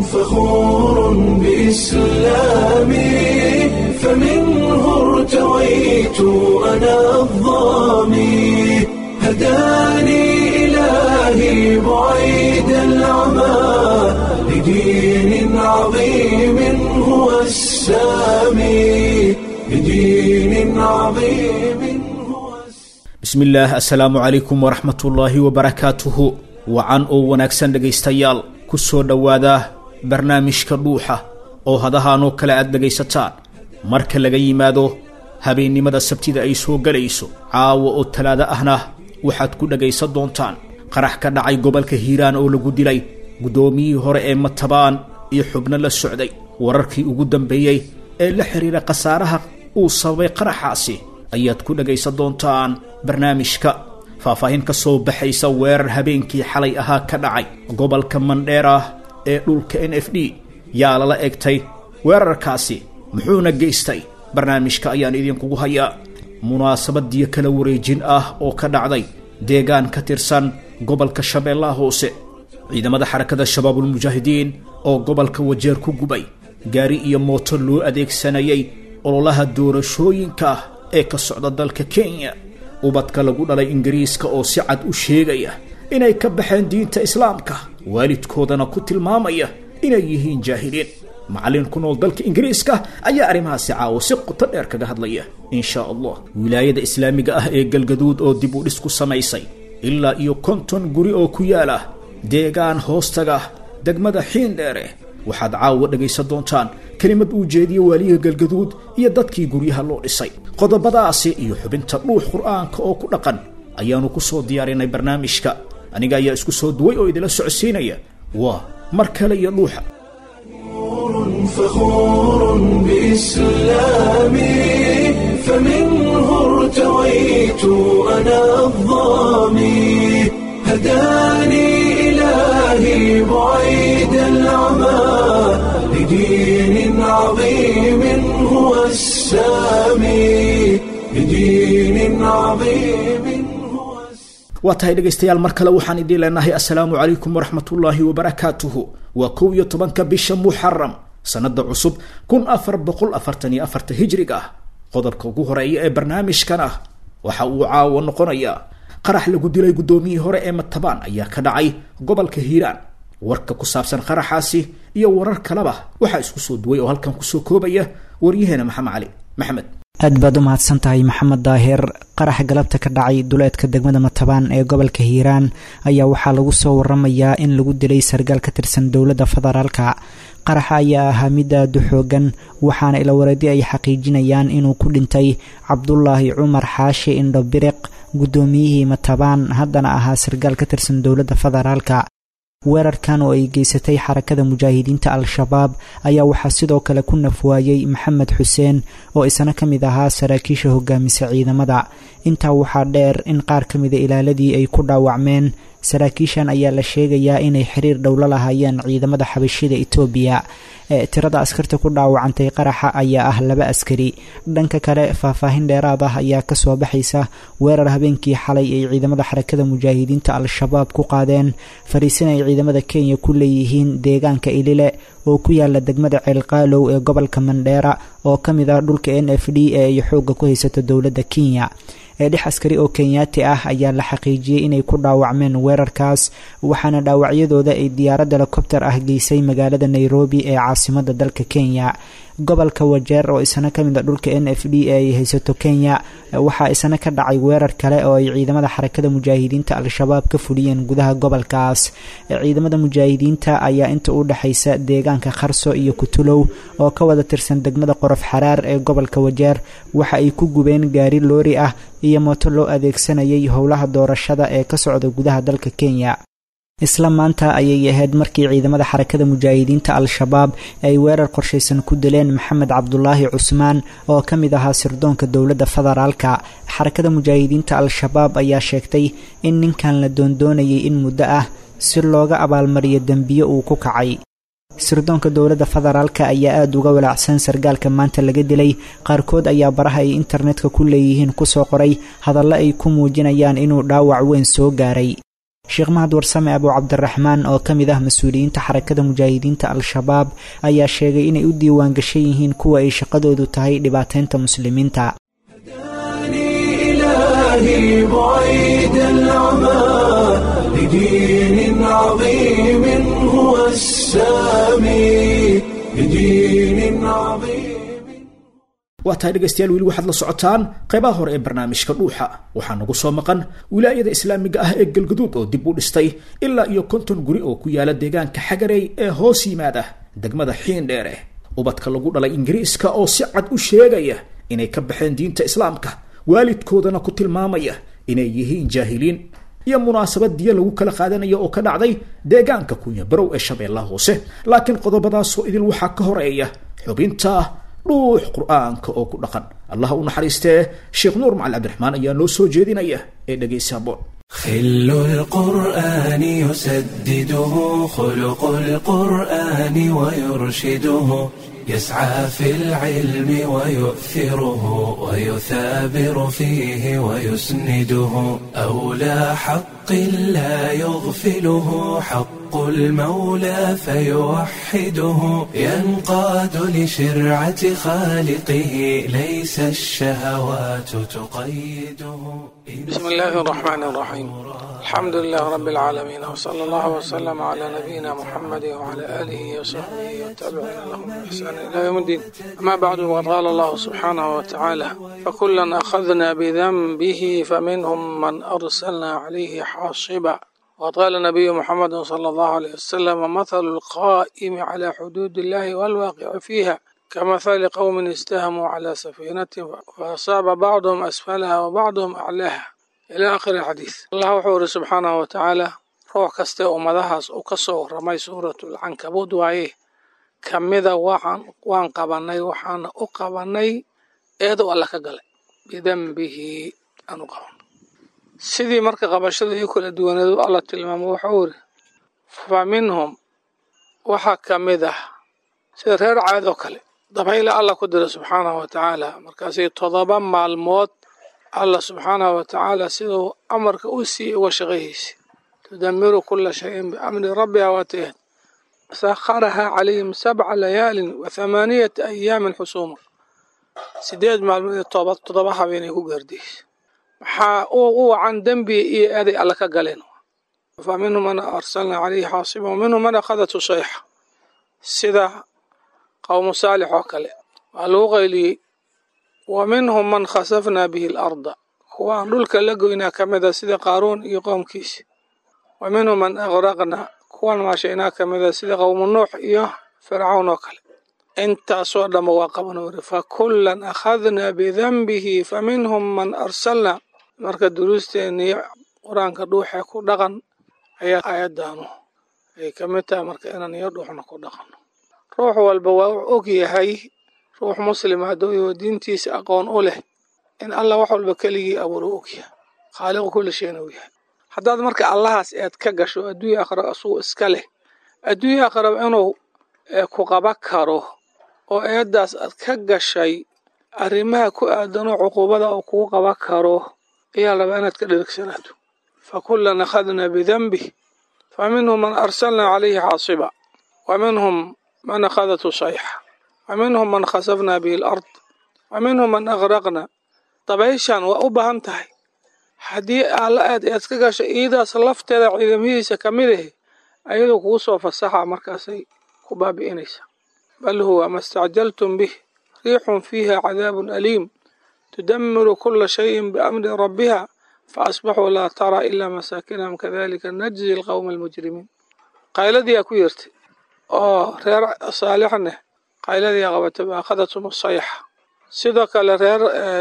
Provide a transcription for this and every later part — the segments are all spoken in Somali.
فخور بإسلامي فمنه ارتويت أنا الظامي هداني إلهي بعيد العمى لدين عظيم هو السامي لدين عظيم هو bismillaah assalaamu calaykum waraxmatullaahi wabarakaatuhu wacan oo wanaagsan dhegaystayaal ku soo dhowaada barnaamijka dhuuxa oo hadahaanoo kale aad dhegaysataan marka laga yimaado habeennimada sabtida ay soo gelayso caawa oo talaado ahna waxaad ku dhegaysan doontaan qarax ka dhacay gobolka hiiraan oo lagu dilay guddoomiyihii hore ee matabaan iyo xubno la socday wararkii ugu dambeeyey ee la xidhiira khasaaraha uu sababay qaraxaasi ayaad ku dhegaysan doontaan barnaamijka faahfaahin ka soo baxaysa weerar habeenkii xalay ahaa ka dhacay gobolka mandheera ee dhulka n f d yaa lala egtay weerarkaasi muxuuna geystay barnaamijka ayaan idinkugu hayaa munaasabadiyo kala wareejin ah oo ka dhacday deegaan ka tirsan gobolka shabeellaha hoose ciidamada xarakada shabaabulmujaahidiin oo gobolka wajeer ku gubay gaari iyo mooto loo adeegsanayay ololaha doorashooyinka ee ka socda dalka kenya ubadka lagu dhalay ingiriiska oo si cad u sheegaya inay ka baxeen diinta islaamka waalidkoodana ku tilmaamaya inay yihiin jaahiliin macallin ku nool dalka ingiriiska ayaa arrimahaasi caawo si qoto dheer kaga hadlaya insha allah wilaayada islaamiga ah ee galgaduud oo dib u dhis ku samaysay ilaa iyo konton guri oo ku yaala deegaan hoostaga degmada xiindheere waxaad caawa dhegaysan doontaan kelimad uu jeediye waaliga galgaduud iyo dadkii guryaha loo dhisay qodobadaasi iyo xubinta dhuux qur'aanka oo ku dhaqan ayaanu ku soo diyaarinay barnaamijka aniga ayaa isku soo duway oo idila socodsiinaya waa mar kale iyo dhuuxa فخور بإسلامي فمنه ارتويت أنا الظامي هداني إلهي بعيد العمى لدين عظيم هو السامي لدين عظيم هو السامي waa tahay dhegaystayaal mar kale waxaan idiin leenahay assalaamu calaykum waraxmatullaahi wabarakaatuhu waa kow iyo tobanka bisha muxaram sanada cusub kun afar boqol afartan iyo afarta hijriga ah qodobka ugu horeeya ee barnaamijkan ah waxa uu caawo noqonayaa qarax lagu dilay guddoomiyihii hore ee matabaan ayaa ka dhacay gobolka hiiraan warka ku saabsan qaraxaasi iyo warar kaleba waxaa isku soo duway oo halkan kusoo koobaya waryaheena maxamed cali maxamed aad baad u mahadsan tahay maxamed daahir qaraxa galabta ka dhacay duleedka degmada matabaan ee gobolka hiiraan ayaa waxaa lagu soo waramayaa in lagu dilay sargaal ka tirsan dowladda federaalka qaraxa ayaa ahaa mid aada u xoogan waxaana ilawareedi ay xaqiijinayaan inuu ku dhintay cabdulaahi cumar xaashi indho biriq guddoomiyihii matabaan haddana ahaa sargaal ka tirsan dowladda federaalka weerarkan oo ay geysatay xarakada mujaahidiinta al-shabaab ayaa waxaa sidoo kale ku nafwaayey maxamed xuseen oo isna ka mid ahaa saraakiisha hogaamisa ciidamada intaa waxaa dheer in qaar ka mida ilaaladii ay ku dhaawacmeen saraakiishan ayaa la sheegayaa inay xiriir dhowlo lahaayeen ciidamada xabashida etoobiya ee tirada askarta ku dhaawacantay qaraxa ayaa ah laba askari dhanka kale faahfaahin dheeraad ah ayaa kasoo baxaysa weerar habeenkii xalay ay ciidamada xarakada mujaahidiinta al-shabaab ku qaadeen fariisin ay ciidamada kenya ku leeyihiin deegaanka ilile oo ku yaala degmada ceelqaalow ee gobolka mandheera oo ka mid ah dhulka n f d ee ay xoogga ku haysato dowladda kenya ee dhex askari oo kenyaati ah ayaa la xaqiijiyey inay ku dhaawacmeen weerarkaas waxaana dhaawacyadooda ay diyaarad helikobter ah geysay magaalada nairobi ee caasimada dalka kenya gobolka wajeer oo isna ka mid a dhulka n f d ee ay haysato kenya waxaa isna ka dhacay weerar kale oo ay ciidamada xarakada mujaahidiinta al-shabaab ka fuliyeen gudaha gobolkaas ciidamada mujaahidiinta ayaa inta u dhexaysa deegaanka kharso iyo kutulow oo ka wada tirsan degmada qorof xaraar ee gobolka wajeer waxa ay ku gubeen gaari loori ah iyo mooto loo adeegsanayay howlaha doorashada ee ka socda gudaha dalka kenya isla maanta ayay ahayd markii ciidamada xarakada mujaahidiinta al-shabaab ay weerar qorshaysan ku dileen maxamed cabdulaahi cusmaan oo ka mid ahaa sirdoonka dowladda federaalka xarakada mujaahidiinta al-shabaab ayaa sheegtay in ninkan la doondoonayay in muddo ah si looga abaalmariyo dembiyo uu ku kacay sirdoonka dowladda federaalka ayaa aada uga walaacsan sargaalka maanta laga dilay qaarkood ayaa baraha ay internetka ku leeyihiin kusoo qoray hadallo ay ku muujinayaan inuu dhaawac weyn soo gaaray sheekh mahad warsame abu cabdiraxmaan oo ka mid ah mas-uuliyiinta xarakada mujaahidiinta al-shabaab ayaa sheegay inay u diiwaan gashan yihiin kuwa ay shaqadoodu tahay dhibaateynta muslimiinta إلهي بعيد العمى لدين عظيم هو السامي لدين عظيم waa tahay dhegaystayaal weli waxaad la socotaan qaybaha hore ee barnaamijka dhuuxa waxaa nagu soo maqan wilaayada islaamiga ah ee galgaduud oo dib u dhistay ilaa iyo konton guri oo ku yaala deegaanka xagarey ee hoos yimaada degmada xiindheere ubadka lagu dhalay ingiriiska oo si cad u sheegaya inay ka baxeen diinta islaamka waalidkoodana ku tilmaamaya inay yihiin jaahiliin iyo munaasabad diya lagu kala qaadanaya oo ka dhacday deegaanka kunya barow ee shabeellaha hoose laakiin qodobadaasoo idil waxaa ka horeeya xubinta dhuux qur-aanka oo ku dhaqan allah u naxariistee sheekh nuur macali cabdiraxmaan ayaa noo soo jeedinaya ee dhegaysa boon خل القرآن يسدده خلق القرآن ويرشده يسعى في العلم ويؤثره ويثابر فيه ويسنده أولى حق لا يغفله حق المولى فيوحده ينقاد لشرعة خالقه ليس الشهوات تقيده بسم الله الرحمن الرحيم الحمد لله رب العالمين وصلى الله وسلم على نبينا محمد وعلى آله وصحبه والتابعين لهم بإحسان إلى يوم الدين أما بعد وقد قال الله سبحانه وتعالى فكلا أخذنا بذنبه فمنهم من أرسلنا عليه حاصبا وقد قال النبي محمد صلى الله عليه وسلم مثل القائم على حدود الله والواقع فيها كمثل قوم استهموا على سفينة فأصاب بعضهم أسفلها وبعضهم أعلاها إلى آخر الحديث الله وحوره سبحانه وتعالى ruux kaste ummadahaas uu ka soo warramay suuratulcankabuud waaye ka mida waxaan waan qabanay waxaana u qabanay eedow alla ka galay bidanbihi aan u qabanay sidii marka qabashada io kala duwaneedu alla tilmaamo wuxuu iri fa minhum waxaa ka mid ah sida reer caad oo kale dabayla alla ku dira subxaanahu wa tacaala markaasay todoba maalmood alla subxaanahu wa tacaala siduu amarka u siiyey uga shaqayhaysa tudamiru kula shayin biamri rabbiha waatayaad sakharahaa calayhim sabca layaalin wa thamaaniyata ayaamin xusuuma sideed maalmood iyo toba todoba habeenay ku gaardiyeysa maxaa u wacan dembi iyo eeday alla ka galeen fa minhum man arsalna calayhi xaasiba wa minhum man akhadatu sayxa sida qowmu saalix oo kale waa lagu qayliyey wa minhum man khasafnaa bihi alarda kuwaan dhulka la goynaa ka mida sida qaaruun iyo qoomkiisi wa minhum man aqraqna kuwan maashaynaa ka mida sida qowmu nuux iyo fircawn oo kale intaasoo dhanba waa qaban uri fa kullan akhadnaa bidanbihi fa minhum man arsalna marka duruusteennii qur-aanka dhuuxee ku dhaqan ayaa aayaddaanu ay ka mid tahay marka inaan iyo dhuuxna ku dhaqanno ruux walba waa u og yahay ruux muslima hadduu diintiisa aqoon u leh in allah wax walba keligii abuuro ogyahay khaaliqu kulli shayna u yahay haddaad marka allahaas eed ka gasho adduunya aakhira asugu iska leh adduunya aakhiraba inuu ku qaba karo oo eeddaas aad ka gashay arrimaha ku aadanoo cuquubada uu kugu qaba karo ayaa rabaa inaad ka dherigsanaato fa kullan akhadnaa bidanbih fa minhum man arsalnaa calayhi xaasiba wa minhum man akhadatu sayxa wa minhum man khasafnaa bihi alard wa minhum man aqraqna dabayshan waa u baahan tahay haddii alla aad eed ka gasho iidaas lafteeda ciidamadiisa ka mid ahe ayadoo kugu soo fasaxa markaasay ku baabi'inaysa bal huwa ma stacjaltum bih riixun fiiha cadaabun aliim tudamiru kula shayin biamri rabbiha faasbaxuu laa tara ilaa masaakinahum kadalika najzi alqowma almujrimiin qayladiyaa ku yeertay oo reer saalixneh qayladiyaa qabatay baakhadatum sayxa sidoo kale reer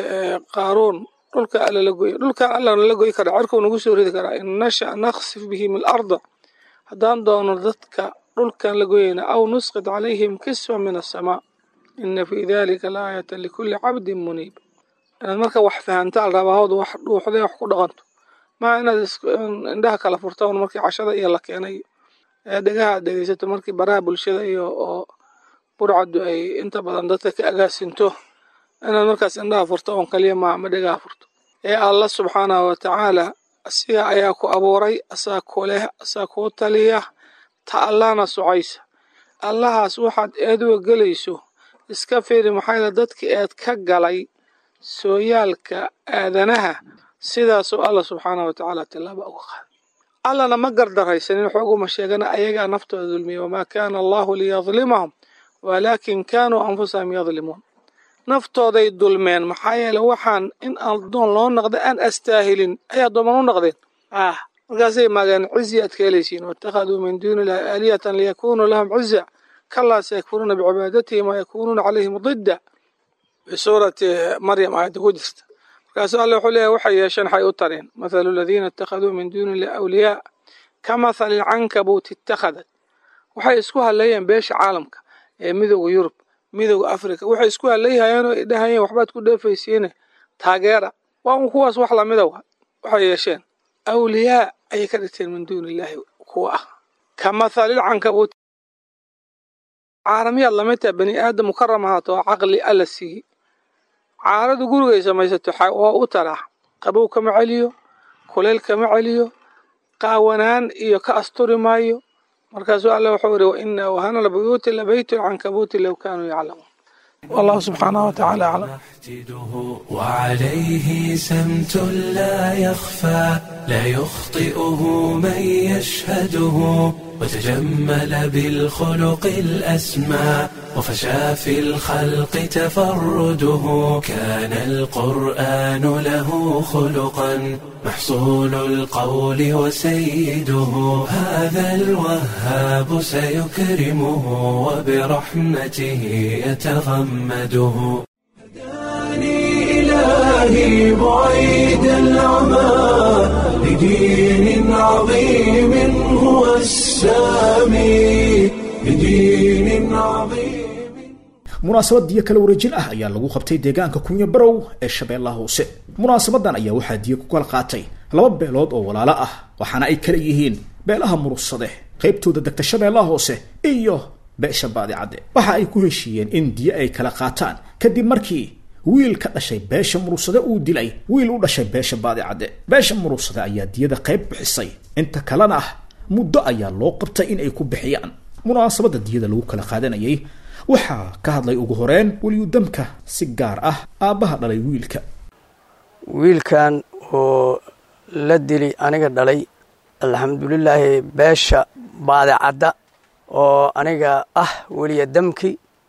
qaaruun dhulka alla la goya dhulkan allana la goy karaa cirkuu nagu soo ridi karaa in nasha naksif bihim alarda haddaan doono dadka dhulkan la goyayna aw nusqid calayhim kisfa min asamaa ina fii dalika laayata likulli cabdin muniib inaad marka wax fahantaan rabahood wax dhuuxday wax ku dhaqanto maa inaad indhaha kala furtaan markii cashada iyo la keenay ee dhegaha aad dhegeysato markii baraha bulshada iyo oo burcaddu ay inta badan dadka ka agaasinto inaad markaas indhaha furto oon kaliya maa ma dhegaha furto ee allah subxaanahu wa tacaala asiga ayaa ku abuuray asaa ku leh asaa kuu taliya ta allahna socaysa allahaas waxaad eeduga gelayso iska fiiri maxaa yeele dadkii eed ka galay sooyaalka aadanaha sidaasoo allah subxaanah wa tacaala tillaaba uga qaaday allana ma gardaraysanin xooguma sheegana ayagaa naftooda dulmiya wamaa kaana allahu liyadlimahum walaakin kaanuu anfusahum yadlimuun naftooday dulmeen maxaa yeele waxaan in addoon loo naqda aan astaahilin ay addooman u naqdeen ah markaasay maageen cizi aad ka helaysiin waittakhaduu min duuni illahi aalihatan liyakunuu lahum ciza kalaa sayakfuruuna bicibaadatihim wayakunuuna calayhim didda bisuurati maryam aayadda ku jirta markaasuu alle wuxuu leeyahy waxay yeesheen waxay u tareen mathalu aladiina ittakhaduu min duuni illahi awliyaa ka mathali lcankabuut ittakhadat waxay isku hadleeyeen beesha caalamka ee midooda yurub midooda africa waxay isku hadlayhayeen oo dhahayeen waxbaad ku dheefaysiine taageera waa un kuwaas wax lamida wa waxay yeesheen awliyaa ayay ka dhigteen min duuni illaahi kuwa ah ka mathali lcankabuut caalamiyaad lamid taha bani aadam mukaram ahaato oo caqli alla siiyey caaradu gurigay samaysato waa u taraa qabow kama celiyo kuleyl kama celiyo qaawanaan iyo ka asturi maayo markaasuu alle wuxuu ihi waina awhana lbuyuuti labaytu lcankabuuti low kaanuu yaclamuun wallahu subxaanahu watacaala aclam وعليه سمت لا يخفى لا يخطئه من يشهده وتجمل بالخلق الأسمى وفشى في الخلق تفرده كان القرآن له خلقا محصول القول وسيده هذا الوهاب سيكرمه وبرحمته يتغمده إلهي بعيد العمى لدين عظيم هو السامي لدين عظيم munaasabad diyo kala wareejin ah ayaa lagu qabtay deegaanka kunya barow ee shabeellaha hoose munaasabadan ayaa waxaa diyo ku kala qaatay laba beelood oo walaalo ah waxaana ay kala yihiin beelaha murugsade qaybtooda degta shabeellaha hoose iyo beesha baadicadde waxa ay ku heshiiyeen in diyo ay kala qaataan kadib markii wiil ka dhashay beesha murugsade uu dilay wiil u dhashay beesha baadicadde beesha murugsade ayaa diyada qayb bixisay inta kalena ah muddo ayaa loo qabtay in ay ku bixiyaan munaasabadda diyada lagu kala qaadanayay waxaa ka hadlay ugu horeen weliyudamka si gaar ah aabbaha dhalay wiilka wiilkan oo la dili aniga dhalay alxamdulilaahi beesha baadicadda oo aniga ah weliya damki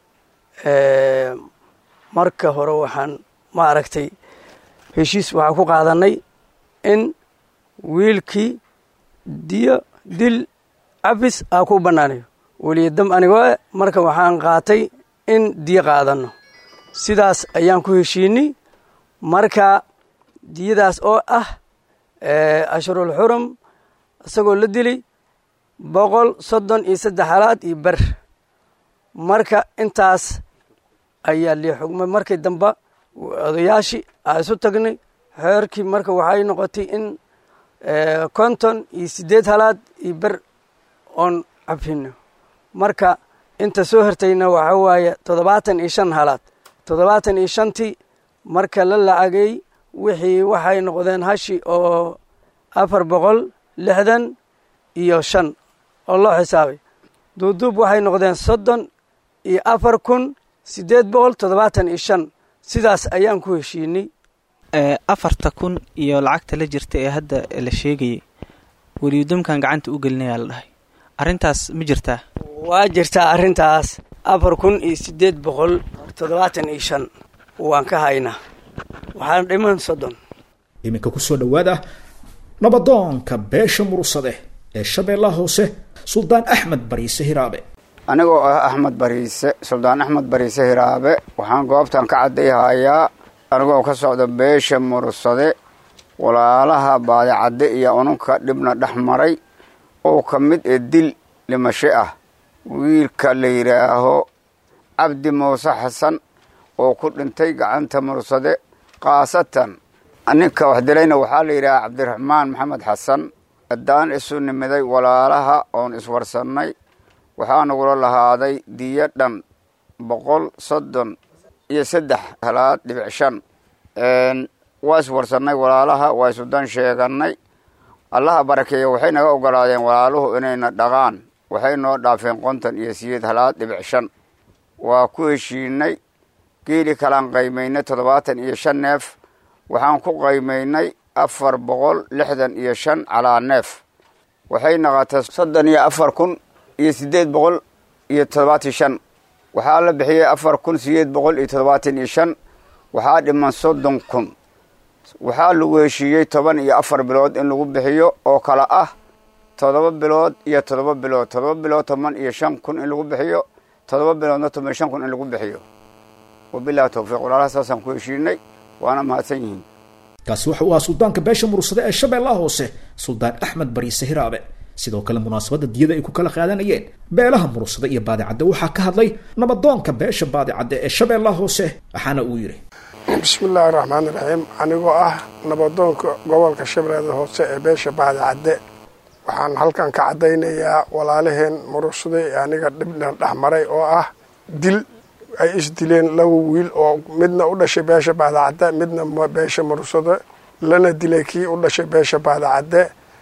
marka hore waxaan ma aragtay heshiis waxaan ku qaadanay in wiilkii diyo dil cabis aa ku bannaanayo weliyadam anigoo marka waxaan qaatay in diyo qaadano sidaas ayaan ku heshiinay marka diyadaas oo ah ashurul xurum isagoo la dilay boqol soddon iyo saddex halaad iyo ber marka intaas ayaa lii xugmay markii damba odayaashii aa isu tagnay xeerkii marka waxay noqotay in konton iyo siddeed halaad iyo ber oon cabfino marka inta soo hertayna waxaa waaye toddobaatan iyo shan halaad toddobaatan iyo shantii marka la lacagay wixii waxay noqdeen hashi oo afar boqol lixdan iyo shan oo loo xisaabay duuduub waxay noqdeen soddon iyo afar kun siddeed boqol toddobaatan iyo shan sidaas ayaan ku heshiinay afarta kun iyo lacagta la jirta ee hadda la sheegayay weliyudamkan gacanta u gelinayaa la dhahay arrintaas ma jirtaa waa jirtaa arrintaas afar kun iyo siddeed boqol toddobaatan iyo shan waan ka haynaa waxaana dhiman soddon iminka kusoo dhowaada nabadoonka beesha murugsade ee shabeellaha hoose suldaan axmed bariise hiraabe anigoo ah axmed bariise suldaan axmed bariise hiraabe waxaan goobtan ka caddayhayaa anigoo ka socda beesha murugsade walaalaha baadicadde iyo ununka dhibna dhex maray oo ka mid ee dil dhimasho ah wiilka la yidhaaho cabdi muuse xasan oo ku dhintay gacanta murugsade khaasatan ninka wax dilayna waxaa la yidhaha cabdiraxmaan maxamed xasan haddaan isu nimiday walaalaha oon iswarsannay waxaa nagula lahaaday diyo dhan boqol soddon iyo saddex halaad dhibic shan waa iswarsannay walaalaha waa isudan sheegannay allaha barakeeya waxay naga ogolaadeen walaaluhu inayna dhaqaan waxay noo dhaafeen konton iyo siyeed halaad dhibic shan waa ku heshiinay geeli kalaan qaymaynay toddobaatan iyo shan neef waxaan ku qaymaynay afar boqol lixdan iyo shan calaa neef waxay naqatay soddon iyo afar kun iyo siddeed boqol iyo toddobaatan shan waxaa la bixiyey afar kun sideed boqol iyo toddobaatan iyo shan waxaa dhiman soddon kun waxaa lagu heshiiyey toban iyo afar bilood in lagu bixiyo oo kale ah toddoba bilood iyo toddoba bilood toddoba bilood toban iyo shan kun in lagu bixiyo toddoba biloodna toban iyo shan kun in lagu bixiyo wabilahi towfiiq walaalaha saasaan ku heshiinay waana mahadsan yihiin kaasi waxa uu ahaa suldaanka beesha murursade ee shabeellaha hoose suldaan axmed bariise hiraabe sidoo kale munaasabadda diyada ay ku kala qaadanayeen beelaha murursade iyo baadicadde waxaa ka hadlay nabadoonka beesha baadicadde ee shabeellaha hoose waxaana uu yidhi bismi illaahi raxmaan iraxiim anigoo ah nabadoonka gobolka shabeellada hoose ee beesha baadicadde waxaan halkan ka caddaynayaa walaalaheen murursade ee aniga dhibna dhex maray oo ah dil ay isdileen laba wiil oo midna u dhashay beesha baadacadde midna beesha murursade lana dilay kii u dhashay beesha baadacadde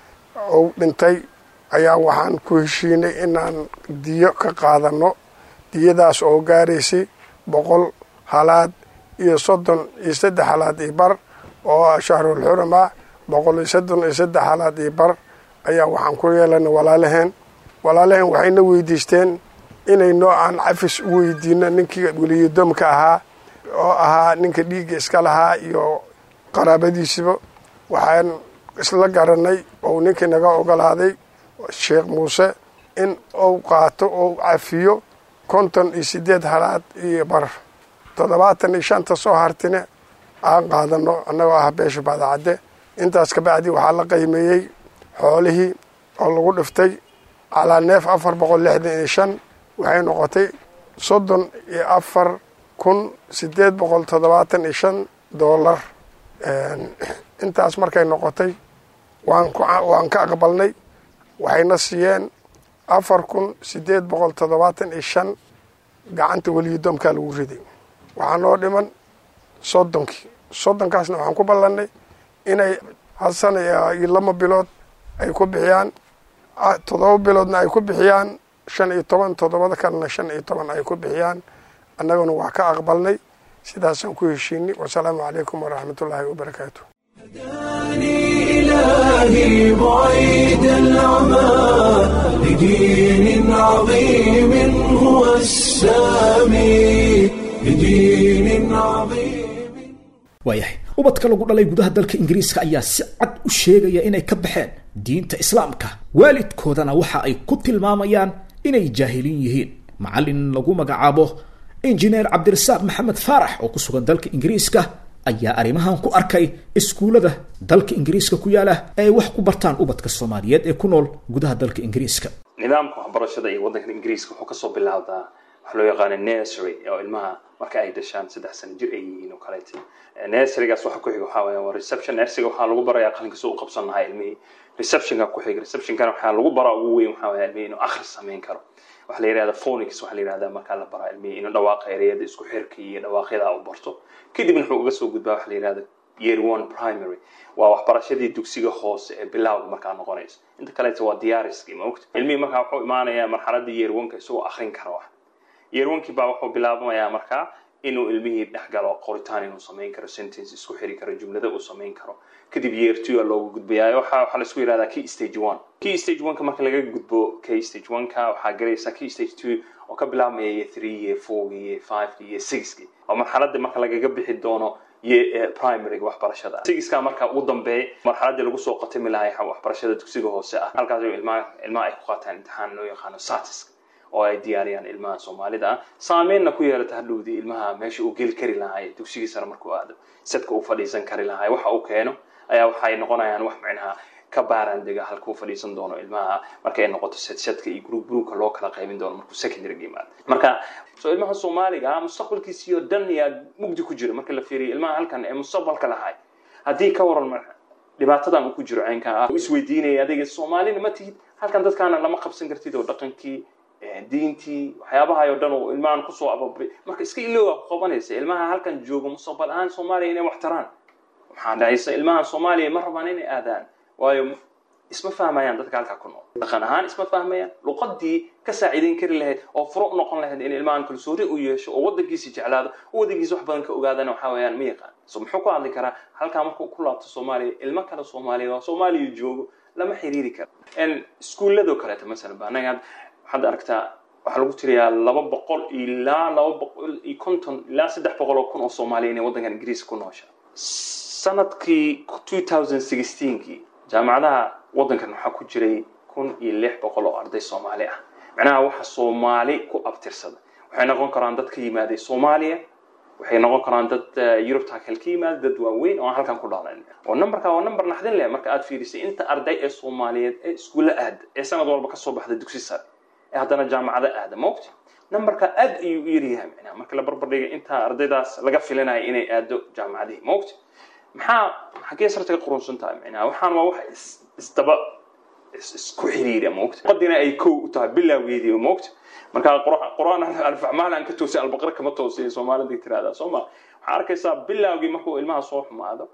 ou dhintay ayaa waxaan ku heshiinay inaan diyo ka qaadano diyadaas oo gaaraysay boqol halaad iyo soddon iyo saddex halaad iyo bar oo shahrul xurama boqol iyo soddon iyo saddex halaad iyo bar ayaa waxaan ku yeelanay walaalaheen walaalaheen waxayna weydiisteen inay noocaan cafis u weydiino ninkii weliyadoomka ahaa oo ahaa ninka dhiigga iska lahaa iyo qaraabadiisiba waxaan isla garanay ou ninkii naga ogolaaday sheekh muuse in uu qaato ou cafiyo konton iyo sideed halaad iyo bar toddobaatan iyo shanta soo hartine aan qaadano annagoo ah beesha baadacadde intaas kabacdi waxaa la qiimeeyey xoolihii oo lagu dhiftay calaa neef afar boqol lixdan iyo shan waxay noqotay soddon iyo afar kun sideed boqol toddobaatan iyo shan doolar intaas markay noqotay waan ka aqbalnay waxayna siiyeen afar kun sideed boqol toddobaatan iyo shan gacanta weliyadoomkaa lagu riday waxaa noo dhiman soddonkii soddonkaasna waxaan ku ballannay inay hal sana iyo laba bilood ay ku bixiyaan toddoba biloodna ay ku bixiyaan shan iyo toban toddobada kalena shan iyo toban ay ku bixiyaan annaguna waa ka aqbalnay sidaasaan ku heshiinay wasalaamu calaykum waraxmatullaahi wabarakaatu إلهي بعيد العمى لدين عظيم هو السامي لدين عظيم waayahay ubadka lagu dhalay gudaha dalka ingiriiska ayaa si cad u sheegaya inay ka baxeen diinta islaamka waalidkoodana waxa ay ku tilmaamayaan inay jaahiliin yihiin macallin lagu magacaabo injineer cabdirasaaq maxamed faarax oo ku sugan dalka ingiriiska ayaa arrimahan ku arkay iskuullada dalka ingiriiska ku yaala ee ay wax ku bartaan ubadka soomaaliyeed ee ku nool gudaha dalka ingiriiska nidaamka waxbarashada iyo waddankan ingiriiska wuxuu kasoo bilaabdaa waxa loo yaqaana nursery oo ilmaha marka ay dhashaan saddex sano jir ay yihiin oo kaleeto nurserygaas waxa ku xiga waxaa weya waa reception nurseryga waxaa lagu barayaa qalinka soo u qabsan lahaa ilmihii receptionka ku xiga receptionkana waxaa lagu baraa ugu weyn waxaa weya ilmihii inuu akhris samayn karo waxaa la yidhahda phonics waxaa la yidhahda markaa la baraa ilmihii inuu dhawaaqa ereyada isku xirka iyo dhawaaqyada u barto kadibna wuxuu uga soo gudbaa waxa la yidhahda year one primary waa waxbarashadii dugsiga hoose ee bilowga markaa noqonaysa inta kaleeto waa diyaariskii maogta ilmihii markaa wuxuu imaanayaa marxaladii year oneka isagoo akrin kara wax year onkii baa wuxuu bilaabamayaa markaa inuu ilmihii dhex galo qoritaan inuu samayn karo sentence isku xiri karo jumlada uu samayn karo kadib year two a loogu gudbayaa waxa waxaa laisku yidhahdaa key stage one key stage one ka marka laga gudbo key stage one ka waxaa galaysaa key stage two oo ka bilaabmaya year three year four year five year sixki oo marxaladii marka lagaga bixi doono primaryga waxbarashada sigiska marka ugu dambeeya marxaladii lagu soo qatami lahay waxbarashada dugsiga hoose ah halkaas ilmaha ilmaha ay ku qaataan imtixaan loo yaqaano satis oo ay diyaariyaan ilmaha soomaalida ah saameynna ku yeelata hadhowdii ilmaha meesha uu geli kari lahaay dugsigii sare markuu aado sadka uu fadhiisan kari lahaay waxa uu keeno ayaa waxay noqonayaan wax micnaha ka baaraan dega halkuu fadhiisan doono ilmaha marka ay noqoto sadsadka iyo gruub gruubka loo kala qaybin doono markuu secondary yimaado marka so ilmaha soomaaliga mustaqbalkiisii oo dhan yaa mugdi ku jira marka la fiiriyo ilmaha halkan ee mustaqbalka lahay haddii ka waran dhibaatadan uu ku jiro caynka ah isweydiinaya adiga soomaalina ma tihid halkan dadkaana lama qabsan kartid oo dhaqankii diintii waxyaabahay oo dhan oo ilmahan kusoo ababay marka iska ilooga ku qabanaysa ilmaha halkan jooga mustaqbal ahaan soomaaliya inay wax taraan waxaa dhacaysa ilmahan soomaaliya ma rabaan inay aadaan waayo isma fahmayaan dadka halkaa ku nool dhaqan ahaan isma fahmayaan luqadii ka saaciideyn kari lahayd oo furo u noqon lahayd in ilmahan kalsooni u yeesho oo wadankiisi jeclaado oo wadankiisa wax badan ka ogaadana waxaa weeyaan ma yaqaan so muxuu ku hadli karaa halkaa markuu ku laabto soomaaliya ilmo kale soomaaliya oo soomaaliya joogo lama xiriiri karo iskuulladoo kaleeto masalan ba anaga waxaad aragtaa waxaa lagu tiriyaa laba boqol ilaa laba boqol iyo konton ilaa saddex boqol oo kun oo soomaaliya inay waddankan ingiriiska ku noosha sanadkii two thousand sixteenkii jaamacadaha waddankan waxaa ku jiray kun iyo lix boqol oo arday soomaali ah macnaha waxa soomaali ku abtirsada waxay noqon karaan dad ka yimaaday soomaaliya waxay noqon karaan dad yurubta kale ka yimaada dad waaweyn oo aan halkan ku dhalan oo numberka waa number naxdin leh marka aad fiirisay inta arday ee soomaaliyeed ee iskuulla aada ee sanad walba kasoo baxda dugsi sare ee haddana jaamacado aada maogta numberka aad ayuu u yaryahay macnaha marka la barbardhiga inta ardaydaas laga filinayo inay aado jaamacadihii maogta maxaa xaggee sarta ka qurunsan tahay macnaha waxaan waa wax isdaba isku xiriira maogta qadina ay kow u tahay bilowgeedii maogta marka qur-aan alfaxmaal aan ka toosay albaqara kama toosay soomaalida tirahdaa soo ma waxaa arkaysaa bilowgii markuu ilmaha soo xumaado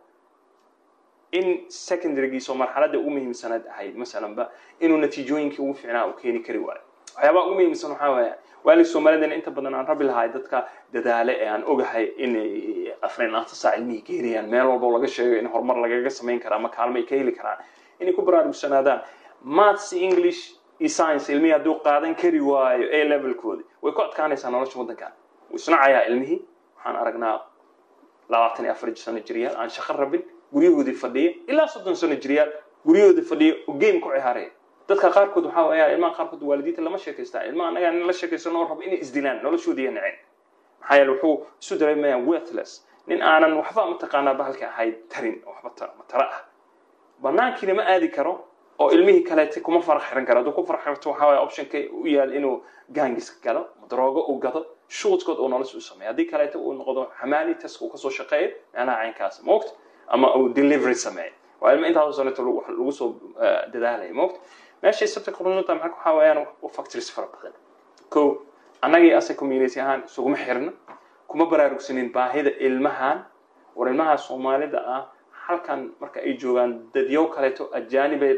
in secondarygiisoo marxaladda ugu muhiimsanayd ahayd masalanba inuu natiijooyinkii ugu fiicnaa u keeni kari waayo waxyaabaha ugu muhiimsan waxaa weeye waalid soomaalidana inta badan aan rabi lahay dadka dadaale ee aan ogahay inay afrin laanta saac ilmihii geeriyaan meel walbo laga sheego in horumar lagaga samayn karaa ama kaalmo ay ka heli karaan inay ku baraarugsanaadaan maths english iyo science ilmihii hadduu qaadan kari waayo a levelkoodi way ku adkaanaysaa nolosha waddankan wuu isnacayaa ilmihii waxaan aragnaa labaatan iyo afar sano jiryaal aan shaqo rabin guryahoodii fadhiya ilaa soddon sano jiryaal guryahoodii fadhiya oo game ku ciyaaraya dadka qaarkood waxaa weeyaa ilmaha qaarkood waalidiinta lama sheekaystaa ilmaha annaga in la sheekaysano oo rabo inay isdilaan noloshoodii naceen maxaa yeele wuxuu isu dareemayaa worthless nin aanan waxba mataqaanaa bahalka ahayd tarin oo waxba tara ah banaankiina ma aadi karo oo ilmihii kaleete kuma farax xiran karo hadduu ku farax xirto waxaa waaya optionka u yaal inuu gaangiska galo daroogo uu gado shuudkood uu nolosha u sameeyo haddii kaleete uu noqdo xamaali taska uu kasoo shaqeeyo macnaha caynkaas moogta ama uu delivery sameeyo waa ilmo intaasoo saneeto lagu soo dadaalaya moogta meesha sabta qurunta maxaa waxaa weeyaan factories fara badan ko annagii asa community ahaan isuguma xirna kuma baraarugsanin baahida ilmahan war ilmaha soomaalida ah halkan marka ay joogaan dadyow kaleeto ajaanibe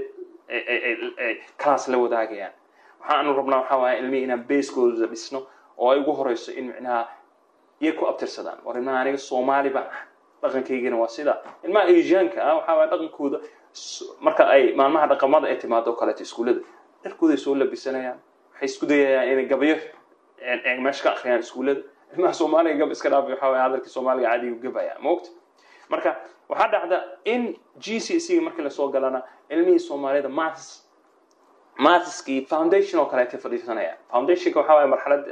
class la wadaagayaan waxaanu rabnaa waxaa waaya ilmihii inaan basekooda dhisno oo ay ugu horeyso in micnaha iyo ku abtirsadaan war ilmaha aniga soomaali baan ah dhaqankaygana waa sida ilmaha asianka ah waxaa waaya dhaqankooda marka ay maalmaha dhaqamada ay timaado kaleeto iskuullada dharkooday soo labisanayaan waxay isku dayayaan inay gabayo meesha ka akhriyaan iskuullada ilmaha soomaaliga gab iska dhaafay waxaa waaya hadalkii soomaaliga caadiga gabaya maogta marka waxaa dhacda in g c c markii lasoo galana ilmihii soomaalida maths mathskii foundation oo kaleeta fadhiisanaya foundationka waxaa waaya marxalad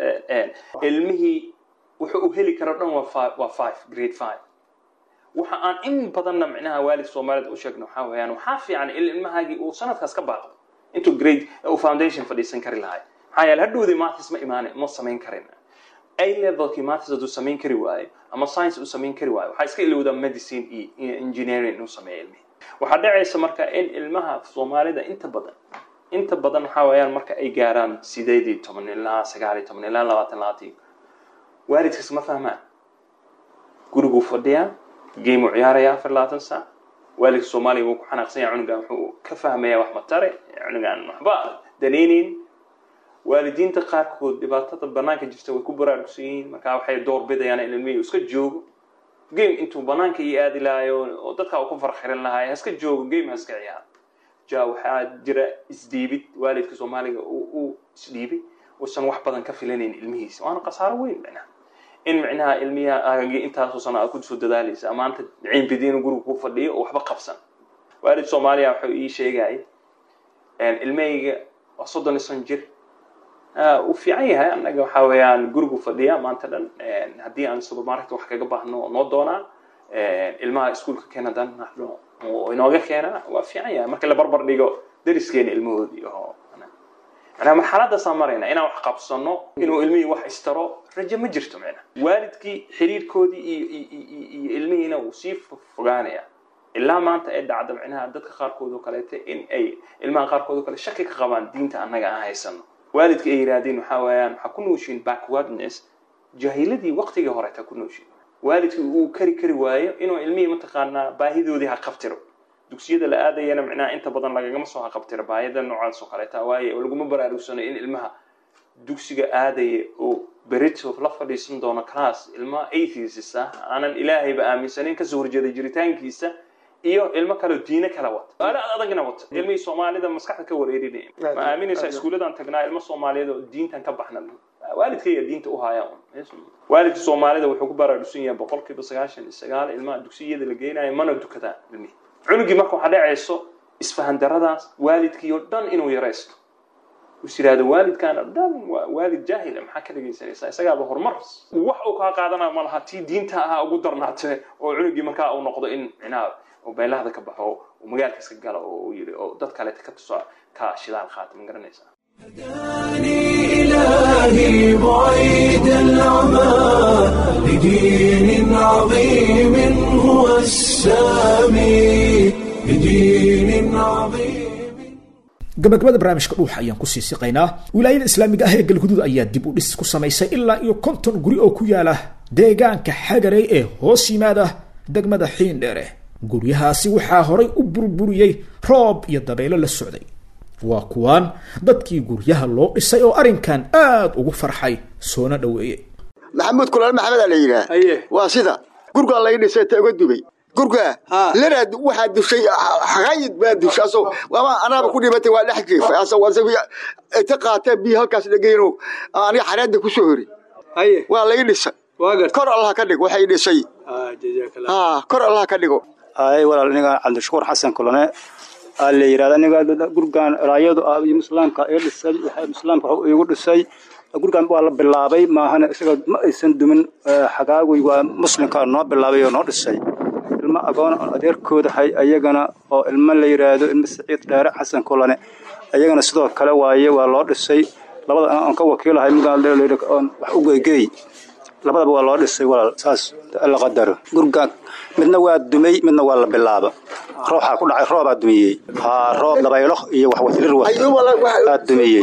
ilmihii wuxuu u heli karo dhan waa five grade five waxa aan in badanna micnaha waalid soomaalida u sheegno waxaa weeyaan waxaa fiican in ilmahaagii uu sanadkaas ka baaqdo intuu grade uu foundation fadhiisan kari lahay maxaa yeele hadhowdii maths ma imaan ma samayn karin a levelkii maths hadduu samayn kari waayo ama science uu samayn kari waayo waxaa iska ilowdaa medicine iyo engineering inuu sameeyo ilmihi waxaa dhacaysa marka in ilmaha soomaalida inta badan inta badan waxaa weeyaan marka ay gaaraan sideed iyo toban ilaa sagaal iyo toban ilaa labaatan labaatan waalidkaas ma fahmaan guriguu fadhiyaa game uu ciyaaraya afar labaatan saac waalidka soomaaliya wuu ku xanaaqsan yahay cunugan wuxuu ka fahmayaa wax matare cunugan waxba danaynayn waalidiinta qaarkood dhibaatada banaanka jirta way ku baraarugsan yihiin markaa waxay doorbidayaan in ilmihii iska joogo game intuu banaanka iyo aadi lahayo oo dadka uu ku farxiran lahaay haska joogo game haska ciyaar ja waxaa jira isdhiibid waalidka soomaaliga uu isdhiibay uusan wax badan ka filanayn ilmihiisa waana khasaaro weyn micnaha in micnaha ilmiha aagagii intaasoo sano aad kusoo dadaalaysa maanta ciinbidiinu guriga ku fadhiyo oo waxba qabsan waalid soomaaliya wuxuu ii sheegay ilmahayga waa soddon iyo son jir uu fiican yahay annaga waxaa weeyaan gurigu fadhiya maanta dhan haddii aan supermarket wax kaga baahno noo doonaa ilmaha iskuolka keena dan naxno oo inooga keena waa fiican yahay marka la barbar dhigo dariskeena ilmahoodii oo manaa marxaladaasaa marayna inaan wax qabsano inuu ilmihii wax istaro rajo ma jirto micna waalidkii xiriirkoodii iyo iyo ilmihiina uu sii fogaanaya ilaa maanta ay dhacda micnaha dadka qaarkood oo kaleete in ay ilmaha qaarkood oo kale shaki ka qabaan diinta annaga aan haysano waalidka ay yidhaahdeen waxaa weeyaan waxaa ku nooshiin backwardness jahiladii waqtigii horeeta ku nooshiin waalidkii uu kari kari waayo inuu ilmihii mataqaanaa baahidoodii ha qabtiro dugsiyada la aadayana micnaha inta badan lagagama soo haqabtira baayada noocaas oo kaleeta waaye oo laguma baraarugsano in ilmaha dugsiga aadaya oo berito la fadhiisan doono class ilma atheist ah aanan ilaahayba aaminsanin kasoo horjeeda jiritaankiisa iyo ilmo kaleo diine kala wata aala adagna wata ilmihii soomaalida maskaxda ka wareerinaya ma aaminaysaa iskuulladan tagnaa ilmo soomaaliyeed oo diintan ka baxna waalidkayga diinta u haya waalidka soomaalida wuxuu ku baraarugsan yahay boqolkiiba sagaashan iyo sagaal ilmaha dugsiyada la geynayo mana dukadaan ilmihi cunugii marka waxaa dhacayso isfahan daradaas waalidkii oo dhan inuu yaraysto is yidhahdo waalidkaan oo dhan waa waalid jaahila maxaa ka dhegaysanaysaa isagaaba horumar wax uu kaa qaadanayo ma laha tii diinta ahaa ugu darnaatee oo cunugii markaa uu noqdo in micnaha oo beelahda ka baxo oo magaalka iska galo oo uu yidhi oo dad kaleeta ka tuso ka shidaal qaata ma garanaysaa إلهي بعيد العمى لدين عظيم هو السامي لدين عظيم gabagabada barnaamijka dhuuxa ayaan kusii siqaynaa wilaayada islaamiga ah ee galguduud ayaa dib u dhis ku samaysay ilaa iyo konton guri oo ku yaala deegaanka xagarey ee hoos yimaada degmada xiindheere guryahaasi waxaa horay u burburiyey roob iyo dabaylo la socday waa kuwaan dadkii guryaha loo dhisay oo arrinkan aad ugu farxay soona dhoweeyey maxamuud kulaal maxamed aa la yidhaah waa sida gurgaa lay dhisay ta uga dubay gurgaa lanaad waxaa dushay xaqayid baa dushay aso waaba anaaba ku dhimatay waa dhex jiifay asa qaatee biyo halkaas dhegeyno aniga xareedda ku soo hori waa lay dhisay kor allah ka dhig waxay dhisay kor allah ka dhigo ay walaal aniga cabdishakuur xasan kulane aa la yidhahda aniga gurgaan raayadu ah iyo islaamka ee dhisay islaamka wuxuu iigu dhisay gurgaan waa la bilaabay maahana isaga ma aysan dumin xagaagui waa muslimka noo bilaabay oo noo dhisay ilmo agoon oon adeerkooda hay ayagana oo ilmo la yidhaahdo ilmo saciid dheere xasan kulane ayagana sidoo kale waaye waa loo dhisay labada aan ka wakiilahay midaan oon wax u geygey labadaba waa loo dhisay walaal saas la qadaro gurgaan midna waa dumay midna waa la bilaaba rooxaa ku dhacay roobaa dumiyey haa roob dabaylo iyo wax wasirir aa dumiyey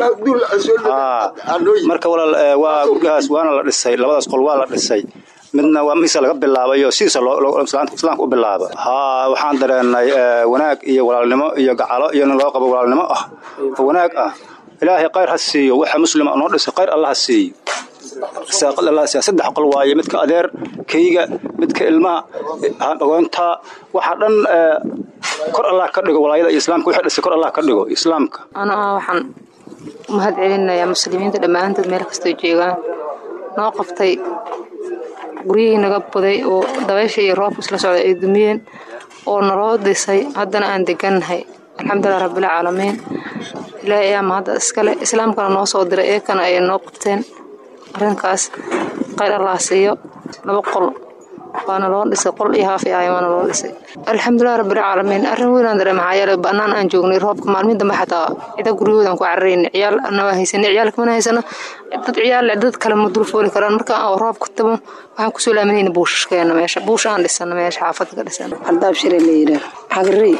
marka walaal waa guryahaas waana la dhisay labadaas qol waa la dhisay midna waa mise laga bilaabayo sidiisa islaamka u bilaaba haa waxaan dareenay wanaag iyo walaalnimo iyo gacalo iyo nin loo qabo walaalnimo ah oo wanaag ah ilaahay khayr ha siiyo waxa muslima noo dhisay khayr allah ha siiyo saddex qol waaye midka adeer kayga midka ilmaha agoonta waxaa dhan kor allah ka dhigo walaayada iyo islaamka wixii dhisay kor allah ka dhigo islaamka anaa waxaan mahad celinayaa muslimiinta dhammaantood meel kastoo joogaan noo qabtay guryihii naga buday oo dabaysha iyo roobka isla socda ay dumiyeen oo naloo dhisay haddana aan degannahay alxamdulilah rabbilcaalamiin ilaahay ayaa mahadda iskale islaamkana noo soo diray eekana ay noo qabteen arrinkaas qayr allah siiyo laba qol waana loo dhisay qol iyo haaf ahay waana loo dhisay alxamdulilah rabbilcaalamiin arrin weynaan dare maxaa yeelay bannaan aan joognay roobka maalmihin dambe xataa cida guryahoodan ku cararayna ciyaal ana waa haysanay ciyaalka mana haysano dad ciyaal dad kale ma dul fooli karaan marka aan roobka tabo waxaan kusoo laaminayna buushashkeena meesha buush aan dhisano meesha xaafadda ka dhisano aldaab shire la yidhaah xagarey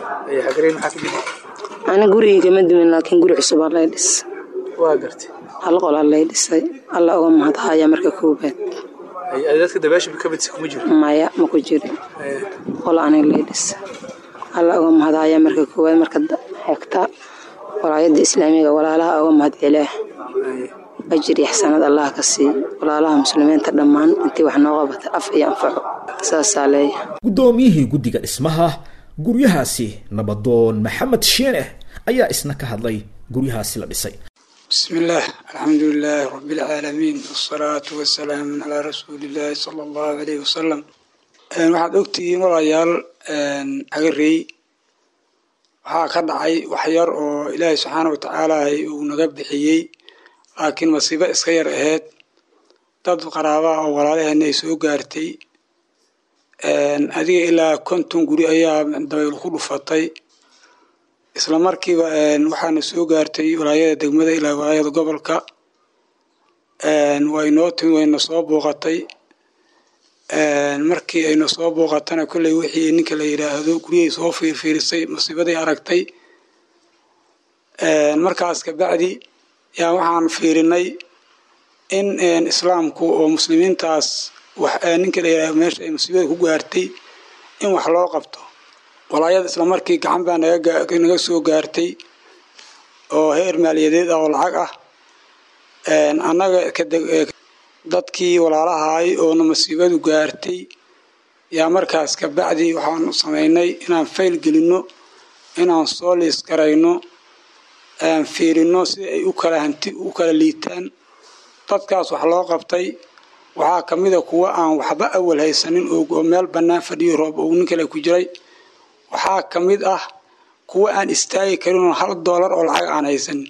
ana gurigii kama dumin laakiin guri cusub aa lay dhis waa gartay hal qol aa lay dhisay alla uga mahadhaya marka koobaad dadka dabaasha ka midsa kuma jiro maya ma ku jirin qol aniga lay dhisa alla uga mahadhaya marka koowaad marka xigta walaayada islaamiga walaalaha uga mahad celiah ajir iyo xasanad allah ka siiy walaalaha muslimiinta dhammaan intii wax noo qabata af iyo anfaco saasaa leeyahay guddoomiyihii guddiga dhismaha guryahaasi nabadoon maxamed shiineh ayaa isna ka hadlay guryahaasi la dhisay بسم الله الحمد لله رب العالمين والصلاة والسلام على رسول الله صلى الله عليه وسلم waxaad ogtihiin walaalayaal xagarey waxaa ka dhacay wax yar oo ilaahay subxaana wa tacaala uu naga bixiyey laakiin masiibo iska yar ahayd dad qaraabaha oo walaalaheena ay soo gaartay adiga ilaa konton guri ayaa dabayl ku dhufatay isla markiiba waxaana soo gaartay walaayada degmada ilaa walaayada gobolka way noo timi wayna soo booqatay markii ayna soo booqatana kolley wixii ninka la yidhaahdo guryahay soo fiirfiirisay masiibaday aragtay markaas kabacdi yaa waxaan fiirinay in islaamku oo muslimiintaas ninka la yidhahdo meesha ay masiibada ku gaartay in wax loo qabto walaayada islamarkii gacan baa naga soo gaartay oo heer maaliyadeed ah oo lacag ah annaga dadkii walaalahaay oona masiibadu gaartay yaa markaas kabacdi waxaanu samaynay inaan fayl gelinno inaan soo liis garayno aan fiirino sida ay u kala hanti u kala liitaan dadkaas wax loo qabtay waxaa ka mid a kuwa aan waxba awal haysanin oo meel bannaan fadhiyo roob oo nin kale ku jiray waxaa ka mid ah kuwa aan istaagi karin oo hal doolar oo lacag aan haysanin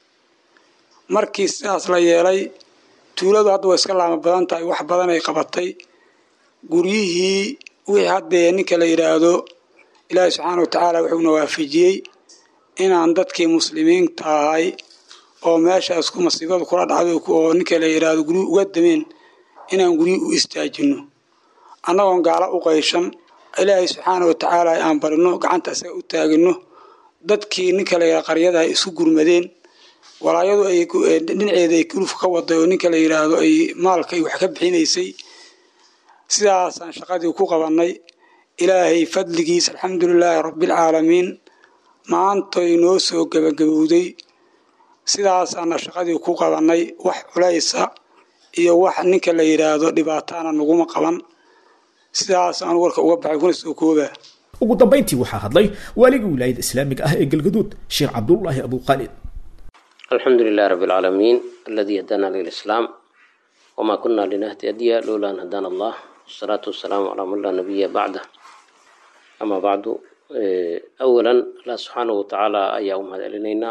markii sidaas la yeelay tuuladu hadda way iska laama badan tahay wax badan ay qabatay guryihii wixii haddee ninka la yidhaahdo ilaahi subxaana wa tacaala wuxuuna waafajiyey inaan dadkii muslimiinta ahay oo meeshaas ku masiibadu kula dhacday oo ninka la yidhaahdo guryuhi uga dameen inaan guryihi u istaajino annagoon gaalo u qayshan ilaahay subxaana wa tacaala aan barino gacanta isaga u taagino dadkii ninka la yidhahdo qaryada ay isu gurmadeen walaayadu ay dhinaceeda ay kuluf ka waday oo ninka la yidhaahdo ay maalka ay wax ka bixinaysay sidaasaan shaqadii ku qabannay ilaahay fadligiis alxamdulilaahi rabbialcaalamiin maantoy noo soo gebagabowday sidaasaana shaqadii ku qabannay wax culaysa iyo wax ninka la yidhaahdo dhibaataana naguma qaban sidaasaan warka uga baxay kuna soo koobaa ugu dambayntii waxaa hadlay waaligii wilaayada islaamiga ah ee galgaduud sheekh cabdullaahi abuqaalid الحمد لله رب العالمين الذي هدانا للإسلام وما كنا لنهتدي لولا أن هدانا الله والصلاة والسلام على من لا نبي بعده أما بعد أولا الله سبحانه وتعالى أيام هذا لنا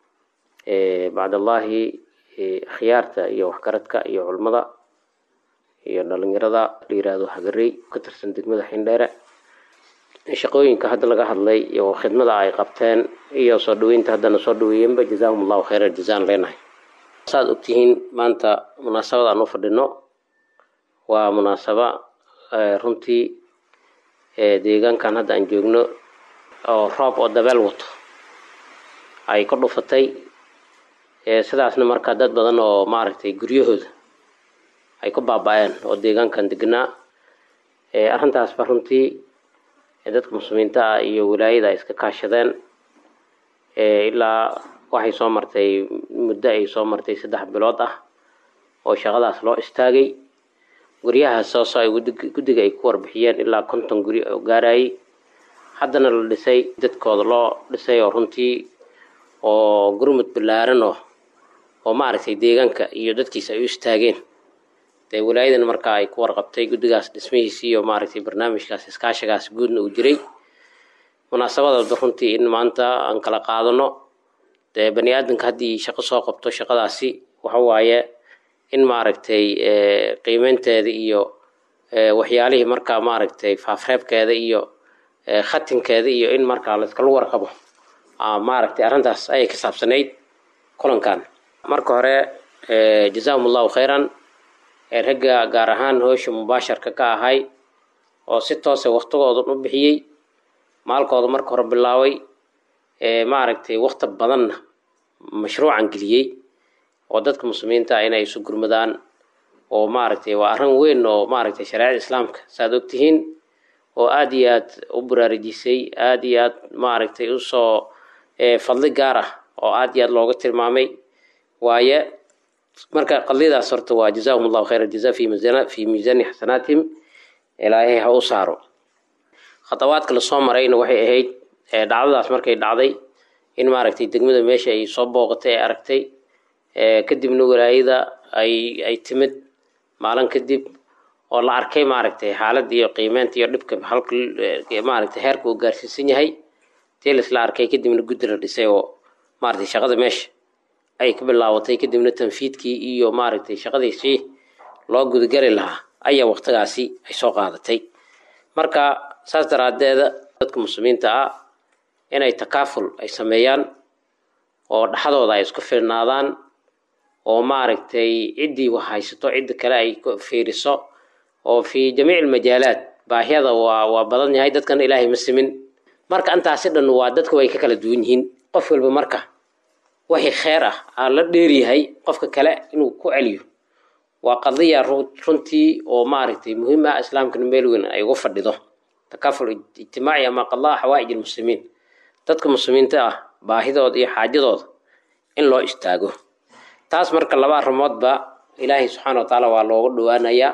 بعد الله خيارته iyo waxkaradka iyo culmada iyo dhalinyarada la yiraahdo hagarey ka tirsan degmada xindheere shaqooyinka hadda laga hadlay iyo khidmada ay qabteen iyo soo dhaweynta haddana soo dhaweeyeenba jazaahum allahu khayra jazaan leenahay saad ogtihiin maanta munaasabad aan u fadhino waa munaasaba runtii deegaankan hadda aan joogno oo roob oo dabeel wato ay ka dhufatay sidaasna markaa dad badan oo maaragtay guryahooda ay ku baaba-een oo deegaankan degnaa arrintaasba runtii dadka muslimiinta ah iyo wilaayada ay iska kaashadeen ilaa waxay soo martay muddo ay soo martay saddex bilood ah oo shaqadaas loo istaagay guryahaas sooso ay guddiga ay ku warbixiyeen ilaa konton guri oo gaarayay haddana la dhisay dadkooda loo dhisay oo runtii oo gurmud ballaaran oo oo maaragtay deegaanka iyo dadkiisa ay u istaageen dee wilaayadan markaa ay ku warqabtay guddigaas dhismihiisi iyo maaragtay barnaamijkaas iskaashigaas guudna uu jiray munaasabadooda runtii in maanta aan kala qaadano dee bani aadamka haddii shaqo soo qabto shaqadaasi waxa waaye in maaragtay qiimeynteeda iyo waxyaalihii markaa maaragtay faafreebkeeda iyo khatinkeeda iyo in markaa layskala warqabo maaragtay arrintaas ayay ka saabsanayd kulankan marka hore jazaahum allahu khayran ragga gaar ahaan hoosha mubaasharka ka ahay oo si toose waktigoodan u bixiyey maalkooda marka hore bilaabay maaragtay wakti badanna mashruucan geliyey oo dadka muslimiinta ah inay isu gurmadaan oo maaragtay waa arrin weyn oo maaragtay shareecada islaamka saaad ogtihiin oo aada iyo aad u baraarujisay aada iyo aad maaragtay usoo fadli gaar ah oo aada iyo aad looga tilmaamay waaye marka qadiyadaas horta waa jazaahum allahu khayra jaza fi miisana fi miisaani xasanaatihim ilaahay ha u saaro khadawaadka lasoo marayna waxay ahayd dhacdadaas markay dhacday in maaragtay degmada meesha ay soo booqatay ay aragtay kadibna walaayada ay ay timid maalin kadib oo la arkay maaragtay xaaladda iyo qiimeynta iyo dhibka halka maaragtay heerka uu gaarsiisan yahay tii laisla arkay kadibna guddi la dhisay oo maaragtay shaqada meesha ay ka bilaabatay kadibna tanfiidkii iyo maaragtay shaqadiisii loo gudageli lahaa ayaa waqtigaasi ay soo qaadatay marka saas daraaddeeda dadka muslimiinta ah inay takaaful ay sameeyaan oo dhexdooda ay isku filnaadaan oo maaragtay ciddii wax haysato cidda kale ay fiiriso oo fi jamiic almajaalaat baahiyada waa waa badan yahay dadkan ilaahay ma simin marka intaasi dhan waa dadka way ka kala duwan yihiin qof walba marka wixii kheer ah aa la dheeryahay qofka kale inuu ku celiyo waa qadiya runtii oo maaragtay muhiim ah islaamkana meel weyn ay ugu fadhido takaful ijtimaaci ama qadaa xawaa'ij almuslimiin dadka muslimiinta ah baahidooda iyo xaajadooda in loo istaago taas marka laba arrimoodba ilaahay subxaana wa tacaala waa looga dhowaanayaa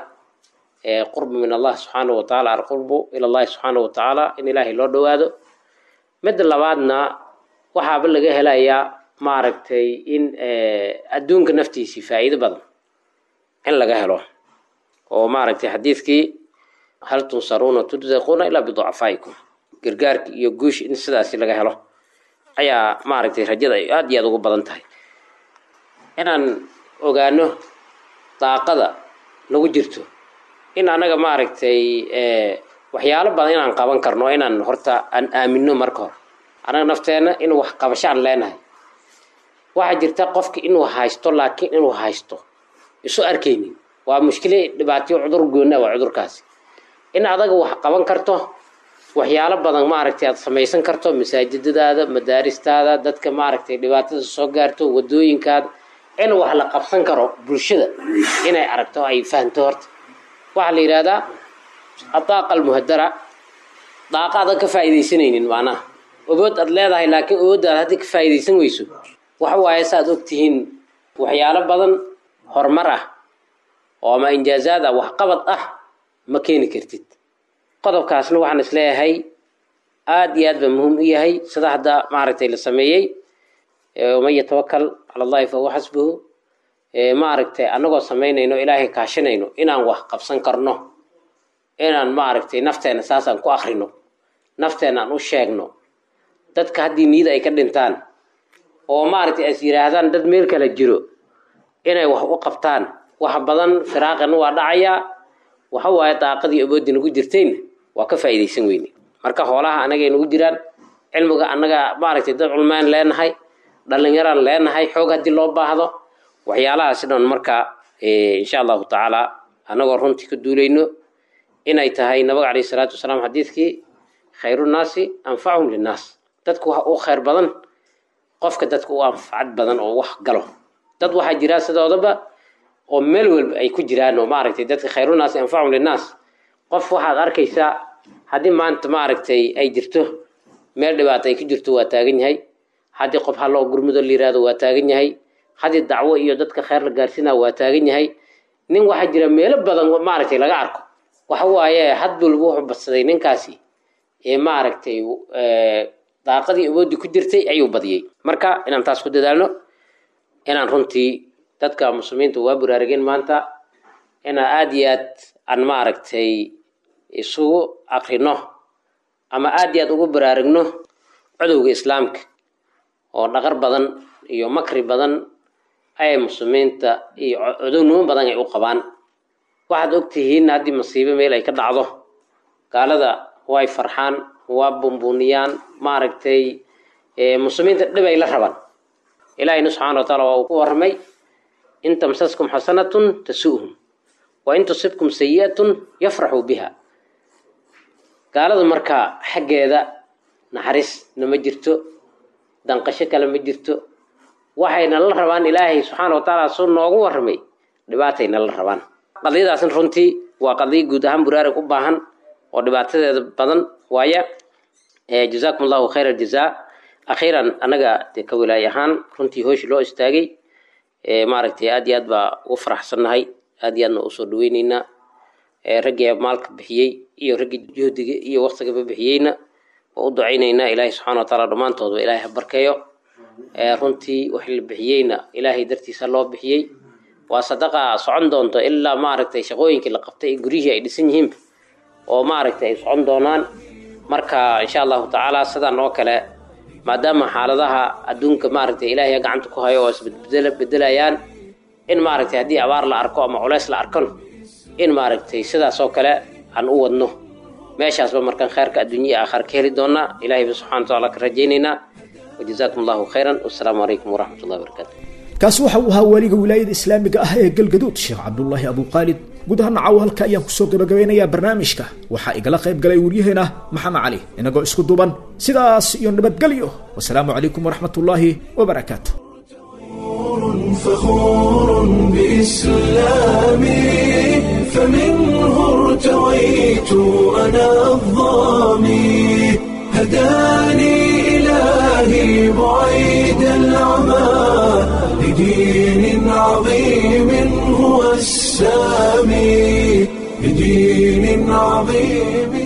qurbu min allah subxaana wa tacaala alqurbu ila allahi subxaana wa tacaala in ilaahay loo dhowaado midda labaadna waxaaba laga helayaa maaragtay in adduunka naftiisii faa'iido badan in laga helo oo maaragtay xadiidkii hal tunsaruuna tudsaquuna ilaa biducafaa'ikum gargaarki iyo guushi in sidaasi laga helo ayaa maaragtay rajada ay aada iyo aada ugu badan tahay inaan ogaano daaqada nagu jirto in anaga maaragtay waxyaalo badan inaan qaban karno inaan horta aan aamino marka hore anaga nafteenna in wax qabasho aan leenahay waxaa jirta qofka inuu haysto laakiin inuu haysto isu arkaynin waa mushkile dhibaatayo cudur goonna waa cudurkaasi in adaga wax qaban karto waxyaalo badan maaragtay aad samaysan karto masaajidadaada madaaristaada dadka maaragtay dhibaatada soo gaarto wadooyinkaada in wax la qabsan karo bulshada inay aragto ay fahamto horta waxaa la yidhahdaa adaaqa almuhadara daaqa adan ka faa'iidaysanaynin macnaha obood aad leedahay laakiin obooddaad haddii ka faa'iidaysan weyso waxa waaye saaad ogtihiin waxyaalo badan horumar ah oo ama injaazaad ah waxqabad ah ma keeni kartid qodobkaasna waxaan is leeyahay aada iyo aad ba muhiim u yahay sida hadda maaragtay la sameeyey waman yatawakal cala allahi fahuwa xasbuhu maaragtay annagoo samaynayno ilaahay kaashanayno inaan wax qabsan karno inaan maaragtay nafteena saasaan ku akrino nafteena aan u sheegno dadka haddii niyada ay ka dhintaan oo maaragtay as yidhaahdaan dad meel kala jiro inay wax u qabtaan wax badan firaaqana waa dhacayaa waxa waaye daaqadii aboodii nagu jirtayna waa ka faa'iidaysan weyne marka hoolaha anagay nagu jiraan cilmiga annaga maaragtay dad culmaan leenahay dhallinyaraan leenahay xoog haddii loo baahdo waxyaalahaasi dhan marka insha allahu tacaala annagoo runtii ka duulayno inay tahay nabiga calayhi salaatu wasalaam xadiidkii khayrunaasi anfachum linnaas dadku waxa u khayr badan qofka dadka u anfacad badan oo wax galo dad waxaa jira sidoodaba oo meel walba ay ku jiraan oo maaragtay dadka khayrunaasi anfachum linnaas qof waxaad arkaysaa haddii maanta maaragtay ay jirto meel dhibaato ay ku jirto waa taagan yahay haddii qof halloo gurmudo la yihahdo waa taagan yahay haddii dacwo iyo dadka khayr la gaarsiinaa waa taagan yahay nin waxaa jira meelo badan maaragtay laga arko waxa waaye had walba wuxuu badsaday ninkaasi ee maaragtay daaqadii awoodii ku jirtay ayuu badiyey marka inaan taas ku dadaalno inaan runtii dadka muslimiinta waa buraarageen maanta inaan aada iyo aad aan maaragtay isugu akrino ama aada iyo aad ugu baraarugno cudowga islaamka oo dhaqar badan iyo makri badan ay muslimiinta iyo cudownimo badan ay u qabaan waxaad ogtihiin haddii masiibo meel ay ka dhacdo gaalada way farxaan waa bumbuniyaan maaragtay muslimiinta dhib ay la rabaan ilaahina subxana wa taala waa uu ku warramay in tamsaskum xasanatun tasu'hum wa in tusibkum sayi'atun yafraxuu biha gaalada markaa xaggeeda naxariisna ma jirto danqasho kale ma jirto waxayna la rabaan ilaahay subxaana wa tacaala suu noogu warramay dhibaatayna la rabaan qadiyadaasna runtii waa qadiya guud ahaan buraarag u baahan oo dhibaatadeeda badan waaya jazaakum allahu khayr aljazaa akhiiran anaga dee ka wilaay ahaan runtii hooshi loo istaagay maaragtay aad iyo aad baa ugu faraxsannahay aad iyo aadna usoo dhaweyneynaa raggii maalka bixiyey iyo raggii juhdiga iyo waktigaba bixiyeyna waa u ducayneynaa ilaahay subxana wa taala dhammaantoodba ilaahay ha barkeeyo runtii wax la bixiyeyna ilaahay dartiisa loo bixiyey waa sadaqa socon doonto ilaa maaragtay shaqooyinkii la qabtay ee guryihii ay dhisan yihiinba oo maaragtay ay socon doonaan marka insha allahu tacaala sidaan oo kale maadaama xaaladaha adduunka maaragtay ilaahay gacanta ku hayo oo isbedbedela bedelayaan in maaragtay haddii abaar la arko ama culeys la arkon in maaragtay sidaas oo kale aan u wadno meeshaasba markaan khayrka adduunya iyo aakhar ka heli doonaa ilahayba subxana wa taala ka rajaynaynaa wajazaakum allahu khayran wassalaamu calaykum waraxmat ullahi wabarakaatu kaasi waxa uu ahaa waaliga wilaayada islaamiga ah ee galgaduud sheekh cabdulaahi abuqaalid guud ahaan nacaw halka ayaan kusoo gabagabeynayaa barnaamijka waxaa igala qayb galay waryaheena maxamed cali inagoo isku duuban sidaas iyo nabadgelyo wasalaamu calaykum waraxmat ullaahi wabarakaatu فخور بإسلامي فمنه ارتويت ارتويت أنا الظامي هداني إلهي بعيد العمى لدين عظيم هو السامي لدين عظيم